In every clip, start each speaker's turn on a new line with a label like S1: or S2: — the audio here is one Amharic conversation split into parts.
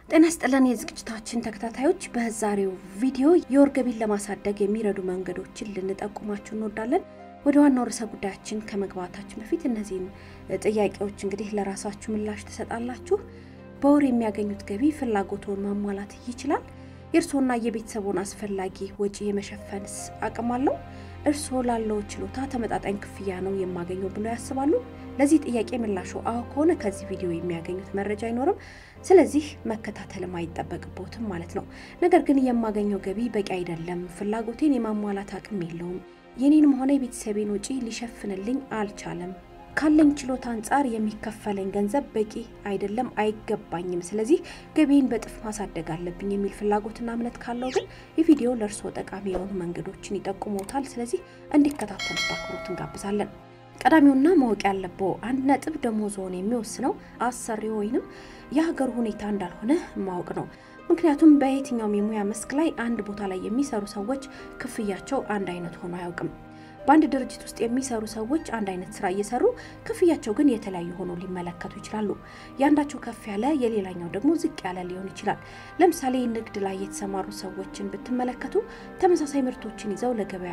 S1: ጤና ይስጥልን የዝግጅታችን ተከታታዮች፣ በዛሬው ቪዲዮ የወር ገቢን ለማሳደግ የሚረዱ መንገዶችን ልንጠቁማችሁ እንወዳለን። ወደ ዋናው ርዕሰ ጉዳያችን ከመግባታችን በፊት እነዚህን ጥያቄዎች እንግዲህ ለራሳችሁ ምላሽ ትሰጣላችሁ። በወር የሚያገኙት ገቢ ፍላጎቶን ማሟላት ይችላል? የእርስዎና የቤተሰቦን አስፈላጊ ወጪ የመሸፈንስ አቅም አለው? እርስዎ ላለው ችሎታ ተመጣጣኝ ክፍያ ነው የማገኘው ብለው ያስባሉ? ለዚህ ጥያቄ ምላሹ አዎ ከሆነ ከዚህ ቪዲዮ የሚያገኙት መረጃ አይኖርም። ስለዚህ መከታተልም አይጠበቅቦትም ማለት ነው። ነገር ግን የማገኘው ገቢ በቂ አይደለም፣ ፍላጎቴን የማሟላት አቅም የለውም፣ የኔንም ሆነ የቤተሰቤን ወጪ ሊሸፍንልኝ አልቻለም፣ ካለኝ ችሎታ አንጻር የሚከፈለኝ ገንዘብ በቂ አይደለም፣ አይገባኝም፣ ስለዚህ ገቢን በጥፍ ማሳደግ አለብኝ የሚል ፍላጎትና እምነት ካለው ግን የቪዲዮ ለእርስዎ ጠቃሚ የሆኑ መንገዶችን ይጠቁመውታል። ስለዚህ እንዲከታተሉት በአክብሮት እንጋብዛለን። ቀዳሚውና ማወቅ ያለበው አንድ ነጥብ ደሞዝዎን የሚወስነው አሰሪው ወይንም የሀገሩ ሁኔታ እንዳልሆነ ማወቅ ነው። ምክንያቱም በየትኛውም የሙያ መስክ ላይ አንድ ቦታ ላይ የሚሰሩ ሰዎች ክፍያቸው አንድ አይነት ሆኖ አያውቅም። በአንድ ድርጅት ውስጥ የሚሰሩ ሰዎች አንድ አይነት ስራ እየሰሩ ክፍያቸው ግን የተለያዩ ሆኖ ሊመለከቱ ይችላሉ። የአንዳቸው ከፍ ያለ የሌላኛው ደግሞ ዝቅ ያለ ሊሆን ይችላል። ለምሳሌ ንግድ ላይ የተሰማሩ ሰዎችን ብትመለከቱ ተመሳሳይ ምርቶችን ይዘው ለገበያ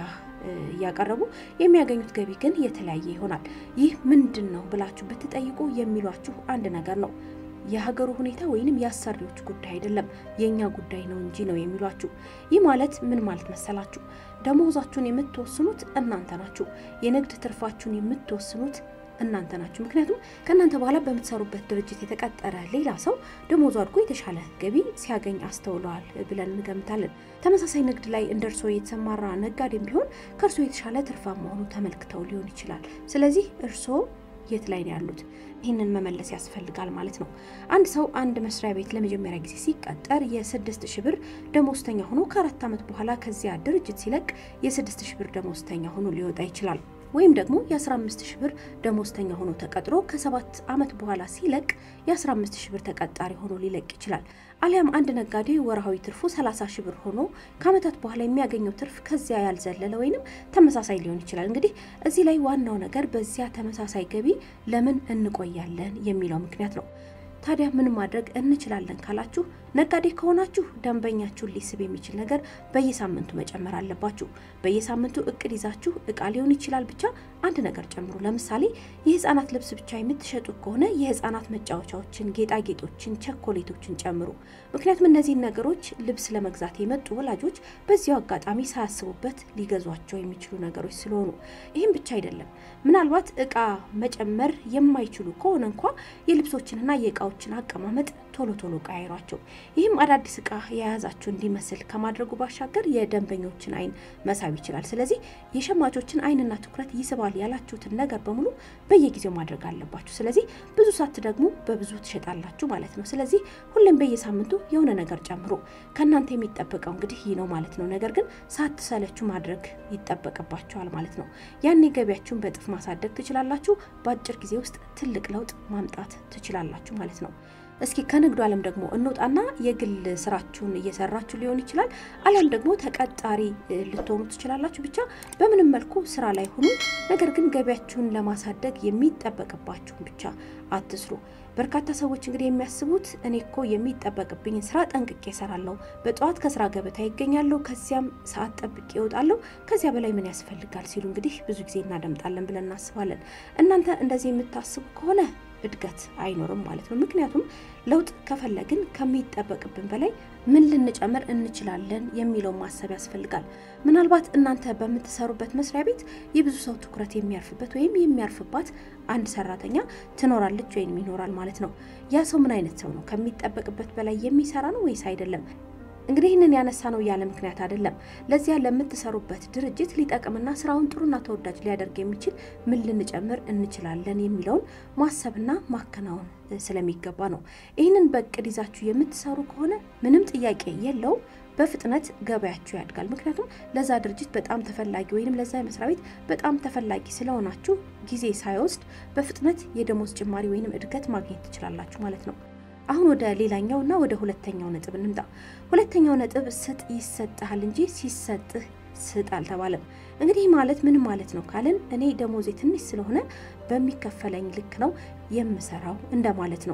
S1: እያቀረቡ የሚያገኙት ገቢ ግን የተለያየ ይሆናል። ይህ ምንድን ነው ብላችሁ ብትጠይቁ የሚሏችሁ አንድ ነገር ነው። የሀገሩ ሁኔታ ወይንም የአሰሪዎች ጉዳይ አይደለም የእኛ ጉዳይ ነው እንጂ ነው የሚሏችሁ። ይህ ማለት ምን ማለት መሰላችሁ? ደሞዛችሁን የምትወስኑት እናንተ ናችሁ። የንግድ ትርፋችሁን የምትወስኑት እናንተ ናችሁ። ምክንያቱም ከእናንተ በኋላ በምትሰሩበት ድርጅት የተቀጠረ ሌላ ሰው ደሞዙ አድጎ የተሻለ ገቢ ሲያገኝ አስተውለዋል ብለን እንገምታለን። ተመሳሳይ ንግድ ላይ እንደ እርስዎ የተሰማራ ነጋዴም ቢሆን ከእርስዎ የተሻለ ትርፋማ መሆኑ ተመልክተው ሊሆን ይችላል። ስለዚህ እርስዎ የት ላይ ነው ያሉት? ይህንን መመለስ ያስፈልጋል ማለት ነው። አንድ ሰው አንድ መስሪያ ቤት ለመጀመሪያ ጊዜ ሲቀጠር የስድስት ሺህ ብር ደሞዝተኛ ሆኖ ከአራት ዓመት በኋላ ከዚያ ድርጅት ሲለቅ የስድስት ሺህ ብር ደሞዝተኛ ሆኖ ሊወጣ ይችላል። ወይም ደግሞ የ15 ሺህ ብር ደሞዝተኛ ሆኖ ተቀጥሮ ከሰባት ዓመት በኋላ ሲለቅ የ15 ሺህ ብር ተቀጣሪ ሆኖ ሊለቅ ይችላል። አሊያም አንድ ነጋዴ ወርሃዊ ትርፉ 30 ሺህ ብር ሆኖ ከዓመታት በኋላ የሚያገኘው ትርፍ ከዚያ ያልዘለለ ወይንም ተመሳሳይ ሊሆን ይችላል። እንግዲህ እዚህ ላይ ዋናው ነገር በዚያ ተመሳሳይ ገቢ ለምን እንቆያለን የሚለው ምክንያት ነው። ታዲያ ምን ማድረግ እንችላለን ካላችሁ፣ ነጋዴ ከሆናችሁ ደንበኛችሁን ሊስብ የሚችል ነገር በየሳምንቱ መጨመር አለባችሁ። በየሳምንቱ እቅድ ይዛችሁ እቃ ሊሆን ይችላል፣ ብቻ አንድ ነገር ጨምሩ። ለምሳሌ የህፃናት ልብስ ብቻ የምትሸጡ ከሆነ የህፃናት መጫወቻዎችን፣ ጌጣጌጦችን፣ ቸኮሌቶችን ጨምሩ። ምክንያቱም እነዚህን ነገሮች ልብስ ለመግዛት የመጡ ወላጆች በዚያው አጋጣሚ ሳያስቡበት ሊገዟቸው የሚችሉ ነገሮች ስለሆኑ፣ ይህም ብቻ አይደለም። ምናልባት እቃ መጨመር የማይችሉ ከሆነ እንኳ የልብሶችንና የእቃዎች ችን አቀማመጥ ቶሎ ቶሎ ቀያይሯቸው። ይህም አዳዲስ እቃ የያዛችሁ እንዲመስል ከማድረጉ ባሻገር የደንበኞችን አይን መሳብ ይችላል። ስለዚህ የሸማቾችን አይንና ትኩረት ይስባል ያላችሁትን ነገር በሙሉ በየጊዜው ማድረግ አለባችሁ። ስለዚህ ብዙ ሳትደግሙ በብዙ ትሸጣላችሁ ማለት ነው። ስለዚህ ሁሌም በየሳምንቱ የሆነ ነገር ጨምሮ ከእናንተ የሚጠበቀው እንግዲህ ይህ ነው ማለት ነው። ነገር ግን ሳትሰለችሁ ማድረግ ይጠበቅባችኋል ማለት ነው። ያኔ ገቢያችሁን በእጥፍ ማሳደግ ትችላላችሁ። በአጭር ጊዜ ውስጥ ትልቅ ለውጥ ማምጣት ትችላላችሁ ማለት ነው። እስኪ ከንግዱ ዓለም ደግሞ እንውጣና የግል ስራችሁን እየሰራችሁ ሊሆን ይችላል። አሊያም ደግሞ ተቀጣሪ ልትሆኑ ትችላላችሁ። ብቻ በምንም መልኩ ስራ ላይ ሁኑ። ነገር ግን ገቢያችሁን ለማሳደግ የሚጠበቅባችሁን ብቻ አትስሩ። በርካታ ሰዎች እንግዲህ የሚያስቡት እኔ እኮ የሚጠበቅብኝን ስራ ጠንቅቄ እሰራለሁ፣ በጠዋት ከስራ ገበታ ይገኛለሁ፣ ከዚያም ሰዓት ጠብቄ እወጣለሁ፣ ከዚያ በላይ ምን ያስፈልጋል ሲሉ እንግዲህ ብዙ ጊዜ እናደምጣለን ብለን እናስባለን። እናንተ እንደዚህ የምታስቡ ከሆነ እድገት አይኖርም ማለት ነው። ምክንያቱም ለውጥ ከፈለግን ከሚጠበቅብን በላይ ምን ልንጨምር እንችላለን የሚለውን ማሰብ ያስፈልጋል። ምናልባት እናንተ በምትሰሩበት መስሪያ ቤት የብዙ ሰው ትኩረት የሚያርፍበት ወይም የሚያርፍባት አንድ ሰራተኛ ትኖራለች ወይም ይኖራል ማለት ነው። ያ ሰው ምን አይነት ሰው ነው? ከሚጠበቅበት በላይ የሚሰራ ነው ወይስ አይደለም? እንግዲህ ይህንን ያነሳ ነው ያለ ምክንያት አይደለም። ለዚያ ለምትሰሩበት ድርጅት ሊጠቅምና ስራውን ጥሩና ተወዳጅ ሊያደርግ የሚችል ምን ልንጨምር እንችላለን የሚለውን ማሰብና ማከናወን ስለሚገባ ነው። ይህንን በእቅድ ይዛችሁ የምትሰሩ ከሆነ ምንም ጥያቄ የለውም በፍጥነት ገበያችሁ ያድጋል። ምክንያቱም ለዛ ድርጅት በጣም ተፈላጊ ወይም ለዛ መስሪያ ቤት በጣም ተፈላጊ ስለሆናችሁ ጊዜ ሳይወስድ በፍጥነት የደሞዝ ጭማሪ ወይም እድገት ማግኘት ትችላላችሁ ማለት ነው። አሁን ወደ ሌላኛው እና ወደ ሁለተኛው ነጥብ እንምጣ። ሁለተኛው ነጥብ ስጥ ይሰጥሃል እንጂ ሲሰጥህ ስጥ አልተባለም። እንግዲህ ማለት ምን ማለት ነው ካልን እኔ ደሞዜ ትንሽ ስለሆነ በሚከፈለኝ ልክ ነው የምሰራው እንደማለት ነው።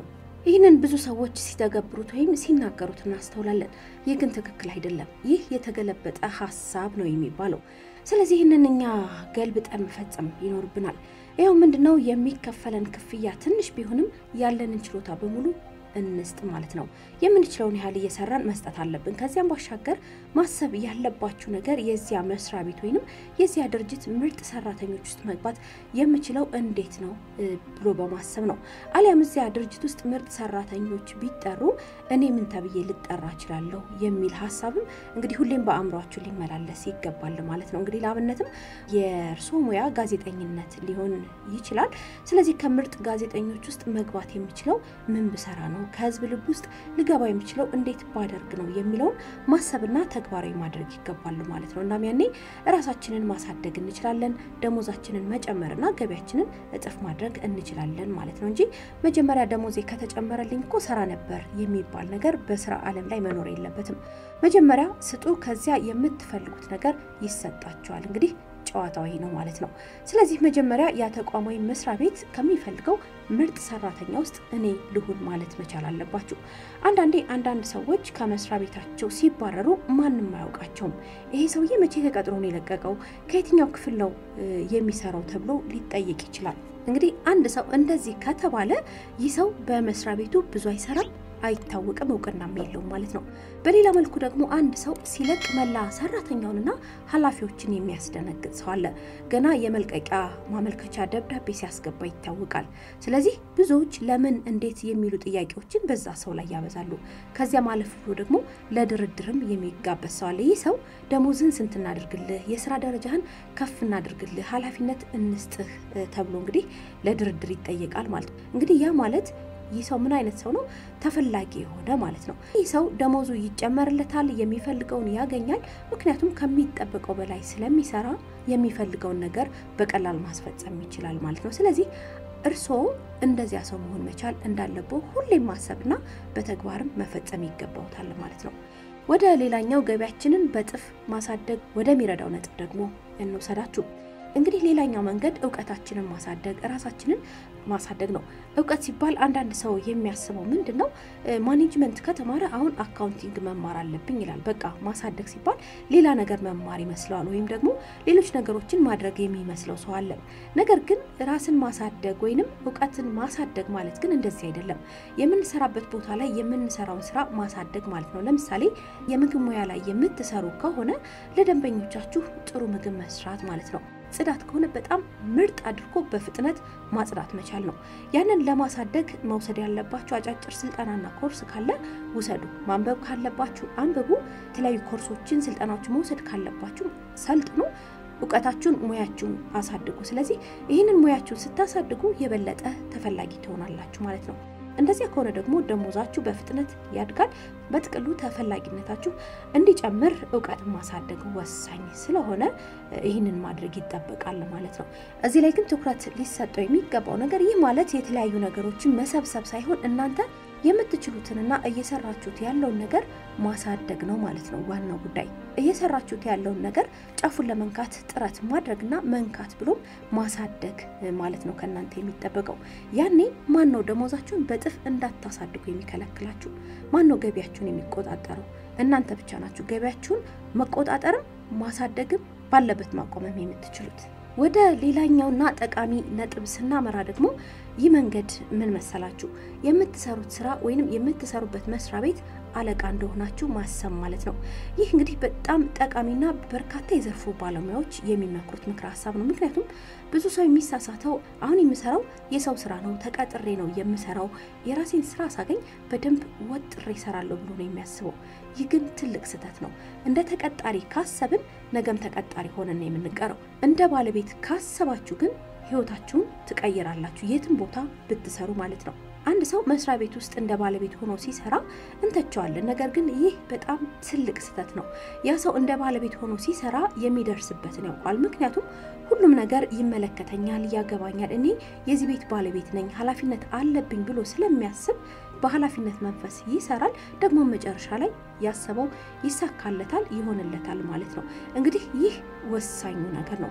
S1: ይህንን ብዙ ሰዎች ሲተገብሩት ወይም ሲናገሩት እናስተውላለን። ይህ ግን ትክክል አይደለም። ይህ የተገለበጠ ሀሳብ ነው የሚባለው። ስለዚህ ይህንን እኛ ገልብጠን መፈጸም ይኖርብናል። ይኸው ምንድነው የሚከፈለን ክፍያ ትንሽ ቢሆንም ያለንን ችሎታ በሙሉ እንስጥ ማለት ነው። የምንችለውን ያህል እየሰራን መስጠት አለብን። ከዚያም ባሻገር ማሰብ ያለባችሁ ነገር የዚያ መስሪያ ቤት ወይንም የዚያ ድርጅት ምርጥ ሰራተኞች ውስጥ መግባት የምችለው እንዴት ነው ብሎ በማሰብ ነው። አሊያም እዚያ ድርጅት ውስጥ ምርጥ ሰራተኞች ቢጠሩ እኔ ምን ተብዬ ልጠራ እችላለሁ የሚል ሀሳብም እንግዲህ ሁሌም በአእምሯችሁ ሊመላለስ ይገባል ማለት ነው። እንግዲህ ለአብነትም የእርስዎ ሙያ ጋዜጠኝነት ሊሆን ይችላል። ስለዚህ ከምርጥ ጋዜጠኞች ውስጥ መግባት የምችለው ምን ብሰራ ነው ከህዝብ ልብ ውስጥ ልገባ የሚችለው እንዴት ባደርግ ነው የሚለውን ማሰብና ተግባራዊ ማድረግ ይገባሉ ማለት ነው። እናም ያኔ ራሳችንን ማሳደግ እንችላለን፣ ደሞዛችንን መጨመርና ገቢያችንን እጥፍ ማድረግ እንችላለን ማለት ነው እንጂ መጀመሪያ ደሞዜ ከተጨመረልኝ እኮ ሰራ ነበር የሚባል ነገር በስራ ዓለም ላይ መኖር የለበትም። መጀመሪያ ስጡ፣ ከዚያ የምትፈልጉት ነገር ይሰጣቸዋል። እንግዲህ ጨዋታው ይሄ ነው ማለት ነው። ስለዚህ መጀመሪያ ያ ተቋም ወይም መስሪያ ቤት ከሚፈልገው ምርጥ ሰራተኛ ውስጥ እኔ ልሁን ማለት መቻል አለባችሁ። አንዳንዴ አንዳንድ ሰዎች ከመስሪያ ቤታቸው ሲባረሩ ማንም አያውቃቸውም። ይሄ ሰውዬ መቼ ተቀጥሮ ነው የለቀቀው? ከየትኛው ክፍል ነው የሚሰራው ተብሎ ሊጠየቅ ይችላል። እንግዲህ አንድ ሰው እንደዚህ ከተባለ ይህ ሰው በመስሪያ ቤቱ ብዙ አይሰራም አይታወቅም እውቅናም የለውም ማለት ነው። በሌላ መልኩ ደግሞ አንድ ሰው ሲለቅ መላ ሰራተኛውንና ኃላፊዎችን የሚያስደነግጥ ሰው አለ። ገና የመልቀቂያ ማመልከቻ ደብዳቤ ሲያስገባ ይታወቃል። ስለዚህ ብዙዎች ለምን፣ እንዴት የሚሉ ጥያቄዎችን በዛ ሰው ላይ ያበዛሉ። ከዚያ ማለፍ ብሎ ደግሞ ለድርድርም የሚጋበዝ ሰው አለ። ይህ ሰው ደሞዝህን ስንት እናድርግልህ፣ የስራ ደረጃህን ከፍ እናድርግልህ፣ ኃላፊነት እንስጥህ ተብሎ እንግዲህ ለድርድር ይጠየቃል ማለት ነው። እንግዲህ ያ ማለት ይህ ሰው ምን አይነት ሰው ነው? ተፈላጊ የሆነ ማለት ነው። ይህ ሰው ደሞዙ ይጨመርለታል፣ የሚፈልገውን ያገኛል። ምክንያቱም ከሚጠበቀው በላይ ስለሚሰራ የሚፈልገውን ነገር በቀላል ማስፈጸም ይችላል ማለት ነው። ስለዚህ እርስዎ እንደዚያ ሰው መሆን መቻል እንዳለብዎ ሁሌም ማሰብና በተግባርም መፈጸም ይገባውታል ማለት ነው። ወደ ሌላኛው ገቢያችንን በጥፍ ማሳደግ ወደሚረዳው ነጥብ ደግሞ እንውሰዳችሁ። እንግዲህ ሌላኛው መንገድ እውቀታችንን ማሳደግ ራሳችንን ማሳደግ ነው። እውቀት ሲባል አንዳንድ ሰው የሚያስበው ምንድን ነው? ማኔጅመንት ከተማረ አሁን አካውንቲንግ መማር አለብኝ ይላል። በቃ ማሳደግ ሲባል ሌላ ነገር መማር ይመስለዋል፣ ወይም ደግሞ ሌሎች ነገሮችን ማድረግ የሚመስለው ሰው አለ። ነገር ግን ራስን ማሳደግ ወይንም እውቀትን ማሳደግ ማለት ግን እንደዚህ አይደለም። የምንሰራበት ቦታ ላይ የምንሰራውን ስራ ማሳደግ ማለት ነው። ለምሳሌ የምግብ ሙያ ላይ የምትሰሩ ከሆነ ለደንበኞቻችሁ ጥሩ ምግብ መስራት ማለት ነው። ጽዳት ከሆነ በጣም ምርጥ አድርጎ በፍጥነት ማጽዳት መቻል ነው። ያንን ለማሳደግ መውሰድ ያለባችሁ አጫጭር ስልጠናና ኮርስ ካለ ውሰዱ። ማንበብ ካለባችሁ አንብቡ። የተለያዩ ኮርሶችን፣ ስልጠናዎችን መውሰድ ካለባችሁ ሰልጥኑ። እውቀታችሁን፣ ሙያችሁን አሳድጉ። ስለዚህ ይህንን ሙያችሁን ስታሳድጉ የበለጠ ተፈላጊ ትሆናላችሁ ማለት ነው። እንደዚያ ከሆነ ደግሞ ደሞዛችሁ በፍጥነት ያድጋል። በጥቅሉ ተፈላጊነታችሁ እንዲጨምር እውቀትን ማሳደግ ወሳኝ ስለሆነ ይህንን ማድረግ ይጠበቃል ማለት ነው። እዚህ ላይ ግን ትኩረት ሊሰጠው የሚገባው ነገር ይህ ማለት የተለያዩ ነገሮችን መሰብሰብ ሳይሆን እናንተ የምትችሉትንና እየሰራችሁት ያለውን ነገር ማሳደግ ነው ማለት ነው። ዋናው ጉዳይ እየሰራችሁት ያለውን ነገር ጫፉን ለመንካት ጥረት ማድረግና መንካት ብሎም ማሳደግ ማለት ነው ከእናንተ የሚጠበቀው። ያኔ ማን ነው ደሞዛችሁን በጥፍ እንዳታሳድጉ የሚከለክላችሁ? ማን ነው ገቢያችሁን የሚቆጣጠረው? እናንተ ብቻ ናችሁ። ገቢያችሁን መቆጣጠርም ማሳደግም ባለበት ማቆመም የምትችሉት። ወደ ሌላኛውና ጠቃሚ ነጥብ ስናመራ ደግሞ ይህ መንገድ ምን መሰላችሁ? የምትሰሩት ስራ ወይንም የምትሰሩበት መስሪያ ቤት አለቃ እንደሆናችሁ ማሰብ ማለት ነው። ይህ እንግዲህ በጣም ጠቃሚና በርካታ የዘርፉ ባለሙያዎች የሚመክሩት ምክረ ሀሳብ ነው። ምክንያቱም ብዙ ሰው የሚሳሳተው አሁን የምሰራው የሰው ስራ ነው፣ ተቀጥሬ ነው የምሰራው፣ የራሴን ስራ ሳገኝ በደንብ ወጥሬ እሰራለሁ ብሎ ነው የሚያስበው። ይህ ግን ትልቅ ስህተት ነው። እንደ ተቀጣሪ ካሰብን ነገም ተቀጣሪ ሆነን ነው የምንቀረው። እንደ ባለቤት ካሰባችሁ ግን ህይወታችሁን ትቀይራላችሁ፣ የትም ቦታ ብትሰሩ ማለት ነው። አንድ ሰው መስሪያ ቤት ውስጥ እንደ ባለቤት ሆኖ ሲሰራ እንተቸዋለን። ነገር ግን ይህ በጣም ትልቅ ስህተት ነው። ያ ሰው እንደ ባለቤት ሆኖ ሲሰራ የሚደርስበትን ያውቋል። ምክንያቱም ሁሉም ነገር ይመለከተኛል፣ ያገባኛል፣ እኔ የዚህ ቤት ባለቤት ነኝ፣ ኃላፊነት አለብኝ ብሎ ስለሚያስብ በኃላፊነት መንፈስ ይሰራል። ደግሞ መጨረሻ ላይ ያሰበው ይሳካለታል፣ ይሆንለታል ማለት ነው። እንግዲህ ይህ ወሳኙ ነገር ነው።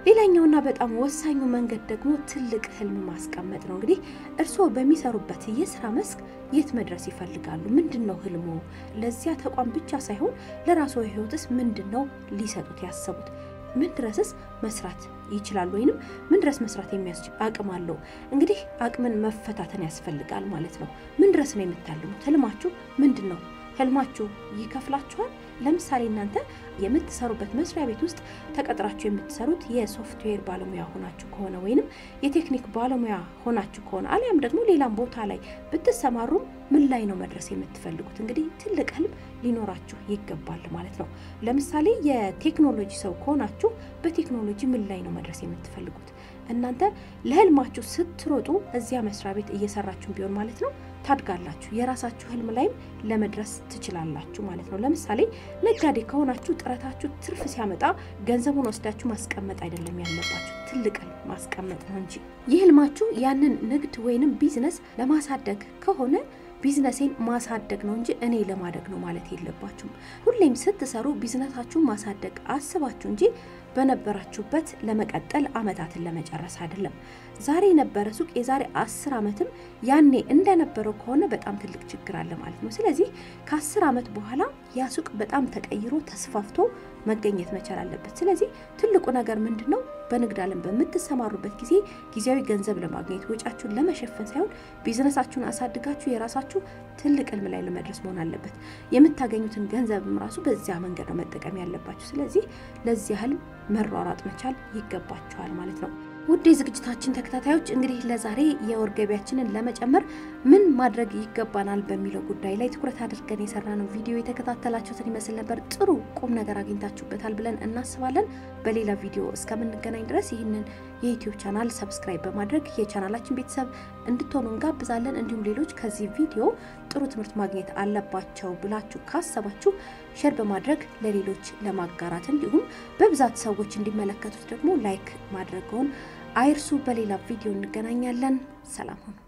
S1: ሌላኛውና በጣም ወሳኙ መንገድ ደግሞ ትልቅ ህልም ማስቀመጥ ነው። እንግዲህ እርስዎ በሚሰሩበት የስራ መስክ የት መድረስ ይፈልጋሉ? ምንድን ነው ህልሞ? ለዚያ ተቋም ብቻ ሳይሆን ለራስዎ ህይወትስ ምንድን ነው ሊሰጡት ያሰቡት? ምን ድረስስ መስራት ይችላል? ወይንም ምን ድረስ መስራት የሚያስችል አቅም አለው? እንግዲህ አቅምን መፈታተን ያስፈልጋል ማለት ነው። ምን ድረስ ነው የምታልሙት? ህልማችሁ ምንድን ነው? ህልማችሁ ይከፍላችኋል? ለምሳሌ እናንተ የምትሰሩበት መስሪያ ቤት ውስጥ ተቀጥራችሁ የምትሰሩት የሶፍትዌር ባለሙያ ሆናችሁ ከሆነ ወይንም የቴክኒክ ባለሙያ ሆናችሁ ከሆነ አሊያም ደግሞ ሌላም ቦታ ላይ ብትሰማሩም ምን ላይ ነው መድረስ የምትፈልጉት? እንግዲህ ትልቅ ህልም ሊኖራችሁ ይገባል ማለት ነው። ለምሳሌ የቴክኖሎጂ ሰው ከሆናችሁ በቴክኖሎጂ ምን ላይ ነው መድረስ የምትፈልጉት? እናንተ ለህልማችሁ ስትሮጡ እዚያ መስሪያ ቤት እየሰራችሁ ቢሆን ማለት ነው ታድጋላችሁ። የራሳችሁ ህልም ላይም ለመድረስ ትችላላችሁ ማለት ነው። ለምሳሌ ነጋዴ ከሆናችሁ ጥረታችሁ ትርፍ ሲያመጣ ገንዘቡን ወስዳችሁ ማስቀመጥ አይደለም ያለባችሁ፣ ትልቅ ህልም ማስቀመጥ ነው እንጂ ይህ ህልማችሁ ያንን ንግድ ወይንም ቢዝነስ ለማሳደግ ከሆነ ቢዝነሴን ማሳደግ ነው እንጂ እኔ ለማደግ ነው ማለት የለባችሁም። ሁሌም ስትሰሩ ቢዝነሳችሁን ማሳደግ አስባችሁ እንጂ በነበራችሁበት ለመቀጠል አመታትን ለመጨረስ አይደለም። ዛሬ የነበረ ሱቅ የዛሬ አስር ዓመትም ያኔ እንደነበረው ከሆነ በጣም ትልቅ ችግር አለ ማለት ነው። ስለዚህ ከአስር ዓመት በኋላ ያ ሱቅ በጣም ተቀይሮ ተስፋፍቶ መገኘት መቻል አለበት። ስለዚህ ትልቁ ነገር ምንድን ነው? በንግድ ዓለም በምትሰማሩበት ጊዜ ጊዜያዊ ገንዘብ ለማግኘት ወጪያችሁን ለመሸፈን ሳይሆን ቢዝነሳችሁን አሳድጋችሁ የራሳችሁ ትልቅ ህልም ላይ ለመድረስ መሆን አለበት። የምታገኙትን ገንዘብም ራሱ በዚያ መንገድ ነው መጠቀም ያለባችሁ። ስለዚህ ለዚያ ህልም መሯሯጥ መቻል ይገባችኋል ማለት ነው። ውድ የዝግጅታችን ተከታታዮች እንግዲህ ለዛሬ የወር ገቢያችንን ለመጨመር ምን ማድረግ ይገባናል በሚለው ጉዳይ ላይ ትኩረት አድርገን የሰራነው ቪዲዮ የተከታተላችሁትን ይመስል ነበር። ጥሩ ቁም ነገር አግኝታችሁበታል ብለን እናስባለን። በሌላ ቪዲዮ እስከምንገናኝ ድረስ ይህንን የዩቲዩብ ቻናል ሰብስክራይብ በማድረግ የቻናላችን ቤተሰብ እንድትሆኑ እንጋብዛለን። እንዲሁም ሌሎች ከዚህ ቪዲዮ ጥሩ ትምህርት ማግኘት አለባቸው ብላችሁ ካሰባችሁ ሼር በማድረግ ለሌሎች ለማጋራት እንዲሁም በብዛት ሰዎች እንዲመለከቱት ደግሞ ላይክ ማድረገውን አይርሱ። በሌላ ቪዲዮ እንገናኛለን። ሰላም ሁኑ።